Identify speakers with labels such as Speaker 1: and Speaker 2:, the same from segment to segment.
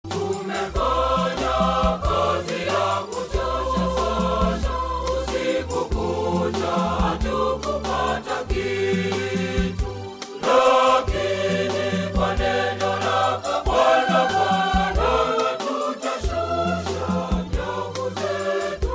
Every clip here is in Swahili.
Speaker 1: Tumefanya kazi ya kuchosha sana, usiku kucha hatukupata kitu, lakini kwa neno lako Bwana, Bwana, tutashusha nyavu zetu.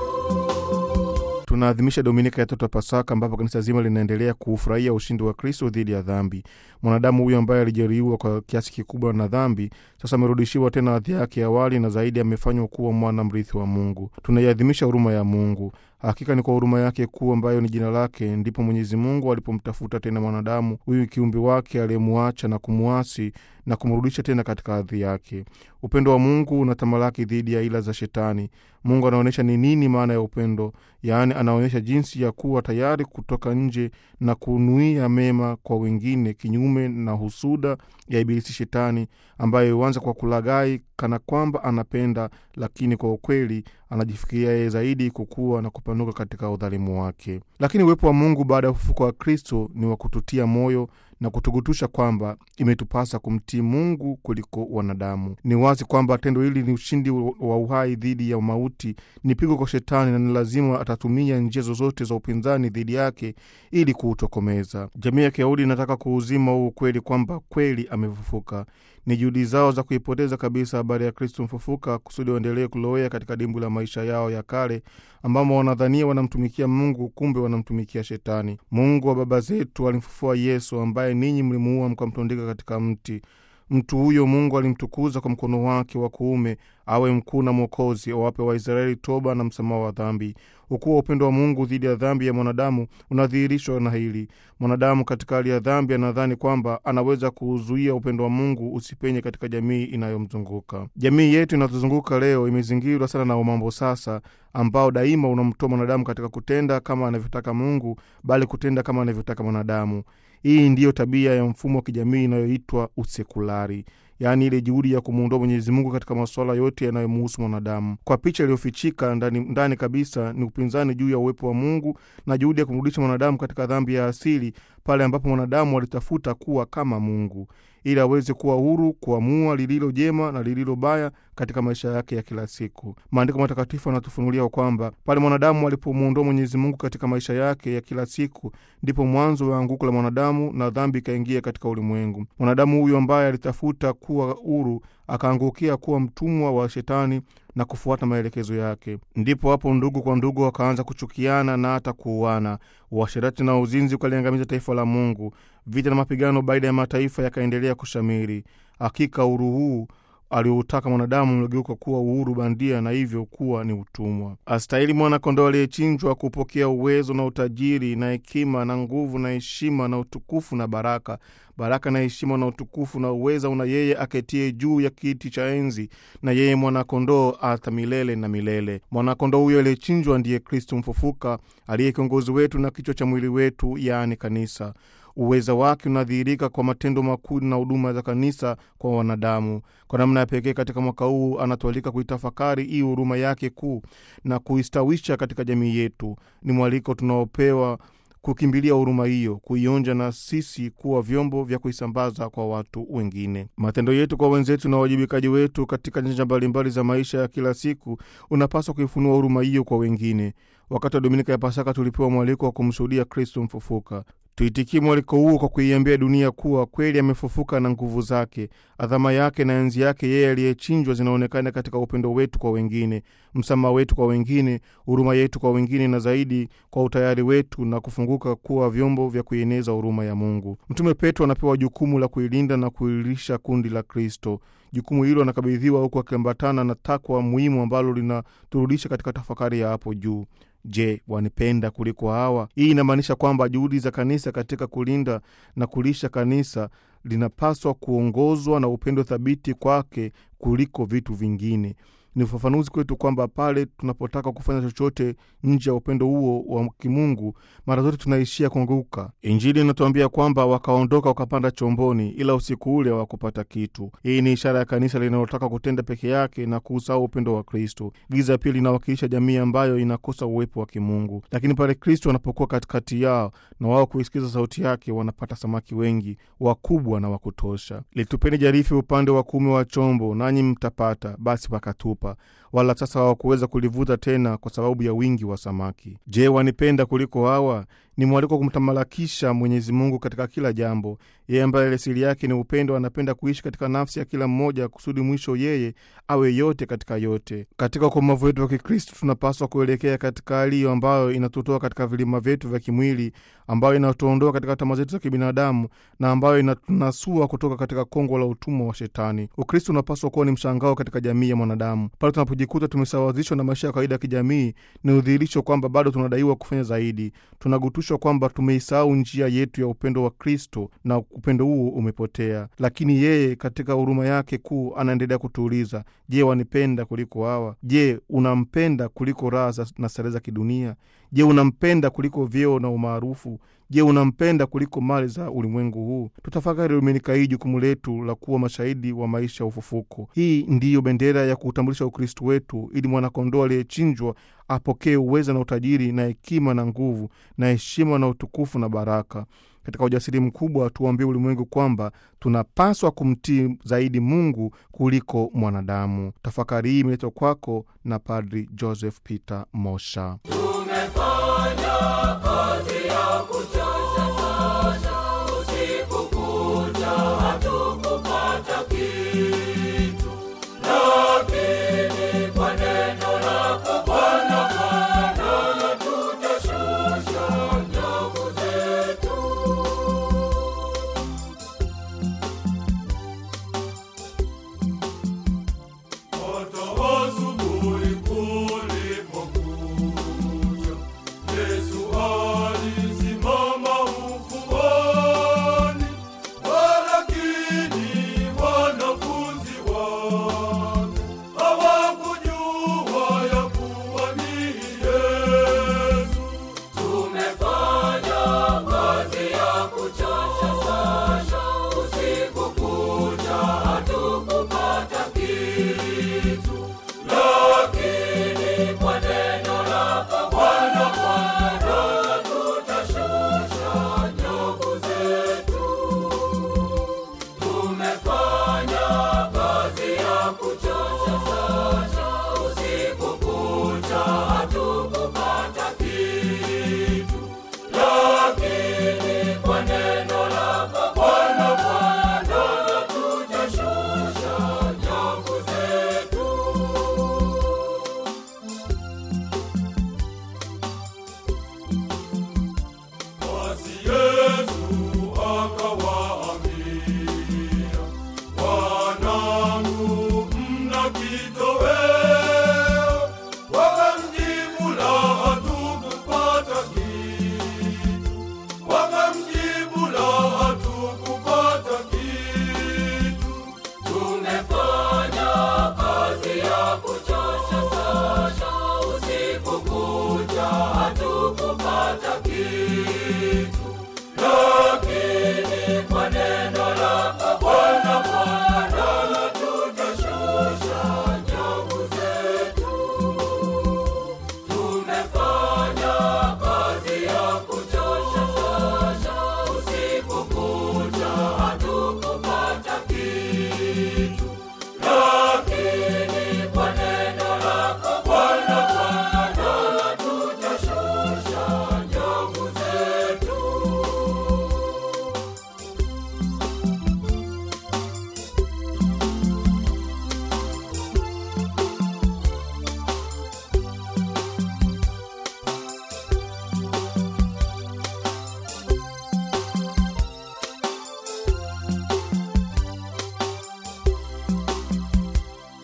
Speaker 2: Tunaadhimisha Dominika ya tatu ya Pasaka, ambapo kanisa zima linaendelea kuufurahia ushindi wa Kristo dhidi ya dhambi. Mwanadamu huyo ambaye alijeruhiwa kwa kiasi kikubwa na dhambi, sasa amerudishiwa tena hadhi yake ya awali, na zaidi amefanywa kuwa mwana mrithi wa Mungu. Tunaiadhimisha huruma ya Mungu. Hakika ni kwa huruma yake kuu ambayo ni jina lake, ndipo Mwenyezi Mungu alipomtafuta tena mwanadamu huyu kiumbe wake aliyemuacha na kumuasi na kumrudisha tena katika hadhi yake. Upendo wa Mungu unatamalaki dhidi ya ila za Shetani. Mungu anaonyesha ni nini maana ya upendo, yaani anaonyesha jinsi ya kuwa tayari kutoka nje na kunuia mema kwa wengine, kinyume na husuda ya Ibilisi Shetani, ambaye huanza kwa kulaghai kana kwamba anapenda, lakini kwa ukweli anajifikiria yeye zaidi kukua na kupanuka katika udhalimu wake. Lakini uwepo wa Mungu baada ya ufufuko wa Kristo ni wa kututia moyo na kutugutusha kwamba imetupasa kumtii Mungu kuliko wanadamu. Ni wazi kwamba tendo hili ni ushindi wa uhai dhidi ya mauti, ni pigo kwa Shetani, na ni lazima atatumia njia zozote za upinzani dhidi yake ili kuutokomeza. Jamii ya Kiyahudi inataka kuuzima huu ukweli kwamba kweli amefufuka. Ni juhudi zao za kuipoteza kabisa habari ya Kristo mfufuka kusudi waendelee kulowea katika dimbwi la maisha yao ya kale, ambamo wanadhania wanamtumikia Mungu, kumbe wanamtumikia Shetani. Mungu wa baba zetu alimfufua Yesu ambaye ninyi mlimuua mkamtundika katika mti. Mtu huyo Mungu alimtukuza kwa mkono wake wa kuume awe mkuu na Mwokozi, awape Waisraeli toba na msamaha wa dhambi. Ukuu wa upendo wa Mungu dhidi ya dhambi ya mwanadamu unadhihirishwa na hili: mwanadamu katika hali ya dhambi anadhani kwamba anaweza kuuzuia upendo wa Mungu usipenye katika jamii inayomzunguka. Jamii yetu inayotuzunguka leo imezingirwa sana na umambo sasa, ambao daima unamtoa mwanadamu katika kutenda kama anavyotaka Mungu, bali kutenda kama anavyotaka mwanadamu. Hii ndiyo tabia ya mfumo wa kijamii inayoitwa usekulari, yaani ile juhudi ya kumuondoa Mwenyezi Mungu katika masuala yote yanayomuhusu mwanadamu. Kwa picha iliyofichika ndani, ndani kabisa ni upinzani juu ya uwepo wa Mungu na juhudi ya kumrudisha mwanadamu katika dhambi ya asili, pale ambapo mwanadamu alitafuta kuwa kama Mungu ili aweze kuwa huru kuamua lililo jema na lililo baya katika maisha yake ya kila siku. Maandiko matakatifu yanatufunulia kwamba pale mwanadamu alipomwondoa Mwenyezi Mungu katika maisha yake ya kila siku, ndipo mwanzo wa anguko la mwanadamu na dhambi ikaingia katika ulimwengu. Mwanadamu huyu ambaye alitafuta kuwa huru akaangukia kuwa mtumwa wa Shetani na kufuata maelekezo yake. Ndipo hapo ndugu kwa ndugu wakaanza kuchukiana na hata kuuana. Uasherati na uzinzi ukaliangamiza taifa la Mungu. Vita na mapigano baina ya mataifa yakaendelea kushamiri. Hakika uhuru huu alioutaka mwanadamu umegeuka kuwa uhuru bandia na hivyo kuwa ni utumwa. Astahili mwana-kondoo aliyechinjwa kupokea uwezo na utajiri na hekima na nguvu na heshima na utukufu na baraka. Baraka na heshima na utukufu na uweza una yeye aketie juu ya kiti cha enzi, na yeye mwana-kondoo hata milele na milele. Mwana-kondoo huyo aliyechinjwa ndiye Kristo mfufuka, aliye kiongozi wetu na kichwa cha mwili wetu, yaani kanisa. Uweza wake unadhihirika kwa matendo makuu na huduma za kanisa kwa wanadamu. Kwa namna ya pekee, katika mwaka huu anatualika kuitafakari hii huruma yake kuu na kuistawisha katika jamii yetu. Ni mwaliko tunaopewa kukimbilia huruma hiyo, kuionja na sisi kuwa vyombo vya kuisambaza kwa watu wengine. Matendo yetu kwa wenzetu na uwajibikaji wetu katika nyanja mbalimbali za maisha ya kila siku unapaswa kuifunua huruma hiyo kwa wengine. Wakati wa Dominika ya Pasaka tulipewa mwaliko wa kumshuhudia Kristo mfufuka. Tuitikie mwaliko huo kwa kuiambia dunia kuwa kweli amefufuka na nguvu zake, adhama yake na enzi yake yeye aliyechinjwa zinaonekana katika upendo wetu kwa wengine, msamaha wetu kwa wengine, huruma yetu kwa wengine, na zaidi kwa utayari wetu na kufunguka kuwa vyombo vya kuieneza huruma ya Mungu. Mtume Petro anapewa jukumu la kuilinda na kuilisha kundi la Kristo. Jukumu hilo anakabidhiwa huku akiambatana na takwa muhimu ambalo linaturudisha katika tafakari ya hapo juu. Je, wanipenda kuliko hawa? Hii inamaanisha kwamba juhudi za kanisa katika kulinda na kulisha kanisa linapaswa kuongozwa na upendo thabiti kwake kuliko vitu vingine. Ni ufafanuzi kwetu kwamba pale tunapotaka kufanya chochote nje ya upendo huo wa kimungu, mara zote tunaishia kuanguka. Injili inatuambia kwamba wakaondoka wakapanda chomboni, ila usiku ule hawakupata kitu. Hii ni ishara ya kanisa linalotaka kutenda peke yake na kuusahau upendo wa Kristo. Giza pia linawakilisha jamii ambayo inakosa uwepo wa kimungu, lakini pale Kristo anapokuwa katikati yao na wao kuisikiza sauti yake, wanapata samaki wengi wakubwa na wakutosha. Litupeni jarifi upande wa kuume wa chombo, nanyi mtapata. Basi wakatupa, wala sasa hawakuweza kulivuta tena kwa sababu ya wingi wa samaki. Je, wanipenda kuliko hawa? Ni mwaliko kumtamalakisha Mwenyezi Mungu katika kila jambo. Yeye ambaye asili yake ni upendo, anapenda kuishi katika nafsi ya kila mmoja, kusudi mwisho yeye awe yote katika yote. Katika ukomavu wetu wa Kikristo tunapaswa kuelekea katika hali hiyo ambayo inatutoa katika vilima vyetu vya kimwili, ambayo inatuondoa katika tamaa zetu za kibinadamu na ambayo inatunasua kutoka katika kongo la utumwa wa Shetani. Ukristo unapaswa kuwa ni mshangao katika jamii ya mwanadamu. Pale tunapojikuta tumesawazishwa na maisha ya kawaida ya kijamii, ni udhihirisho kwamba bado tunadaiwa kufanya zaidi. Tunagutushwa kwamba tumeisahau njia yetu ya upendo wa Kristo na upendo huo umepotea. Lakini yeye katika huruma yake kuu anaendelea kutuuliza, je, wanipenda kuliko hawa? Je, unampenda kuliko raha na starehe za kidunia? Je, unampenda kuliko vyeo na umaarufu? Je, unampenda kuliko mali za ulimwengu huu? Tutafakari Dominika hii jukumu letu la kuwa mashahidi wa maisha ya ufufuko. Hii ndiyo bendera ya kuutambulisha Ukristu wetu, ili mwanakondoo aliyechinjwa apokee uweza na utajiri na hekima na nguvu na heshima na utukufu na baraka. Katika ujasiri mkubwa tuambie ulimwengu kwamba tunapaswa kumtii zaidi Mungu kuliko mwanadamu. Tafakari hii imeletwa kwako na Padri Joseph Peter Mosha.
Speaker 1: tumefanya